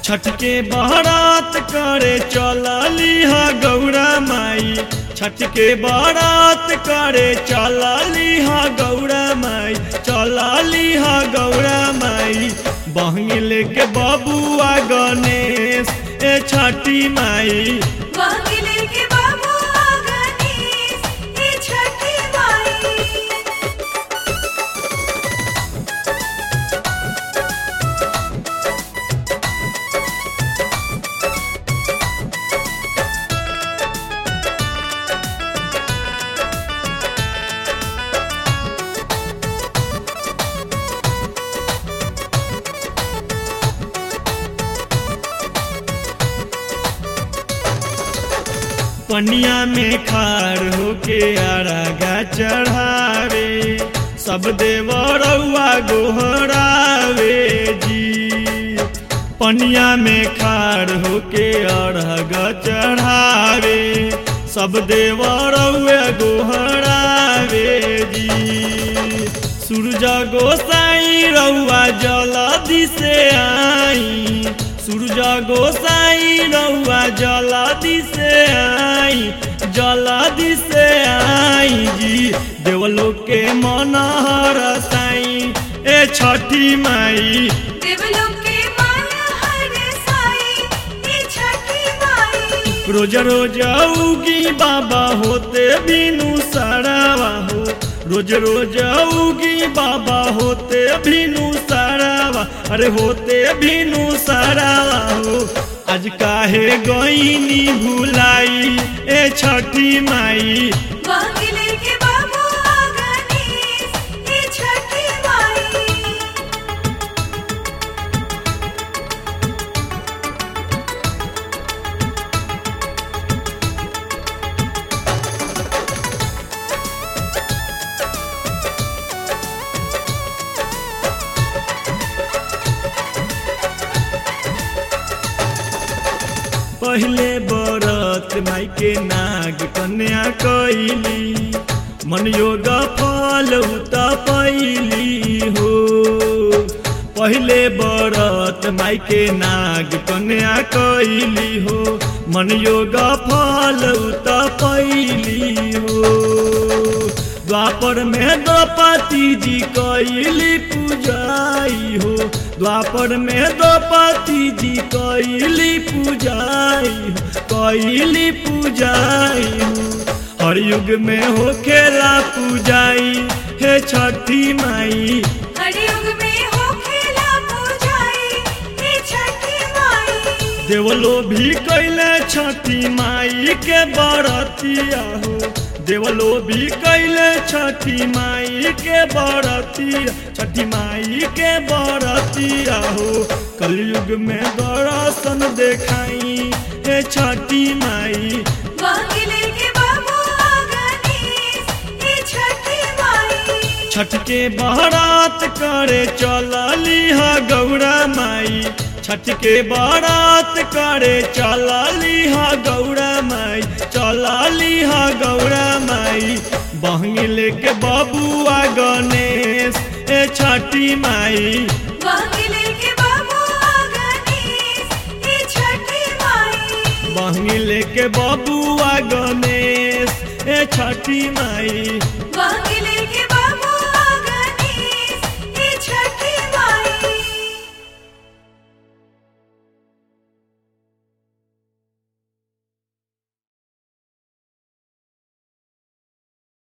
छठ के बारात करे चलली हा गौरा माई छठ के बारात करे चलली हा गौरा माई चलली हा गौरा माई बहंगी लेके बबुआ गणेश ए छठी माई वांगिले के बाबू आ गणेश हे छठी माई पनिया में खार होके आरागा चढ़ावे सब देवरौआ गोहरावे जी पनिया में खार होके अरग चढ़ावे सब देवरौआ गोहरावे जी सूरज गोसाई रउआ जलदी से आई सूरज गोसाई रउआ जलदी से आई जलदी से आई जी देवलोक के मनहर साई ए छठी माई देवलोक के माया हर साई हे छठी माई रोज रोज उगी बाबा होते बिनु सरावा हो रोज रोज उगी बाबा होते बिनु सरावा अरे होते बिनु सरावा हो आज काहे गईनी भुलाई ए छठी माई वांगिले के बाबू आ गणेश हे छठी माई पहले बरत माई के नाग कन्या कैली मन योग फल उत पैली हो पहले बरत माई के नाग कन्या कैली हो मन योग फल उत पैली हो द्वापर में द्रौपदी जी कैली पूजाई हो द्वापर में द्रौपदी जी कैली पूजाई हो कैली पूजाई हो हर युग में हो खेला पूजाई हे छठी माई हर युग में हो खेला पूजाई हे छठी माई देवलो भी कैले छठी माई के बरतिया हो देवलो भी कैले छठी माई के बरतिया छठी माई के बरतिया हो कलयुग में दर्शन देखाई हे छठी माई वांगिले के बाबू आ गणेश हे छठी माई छठ के बारात करे चलली हा गौरा माई छठ के बारात करे चलली हा गौरा माई चलली हा गौरा माई बहंगी लेके बबुआ गणेश ए छठी माई वांगिले के बाबू आ गणेश हे छठी माई बहंगी लेके बबुआ गणेश ए छठी माई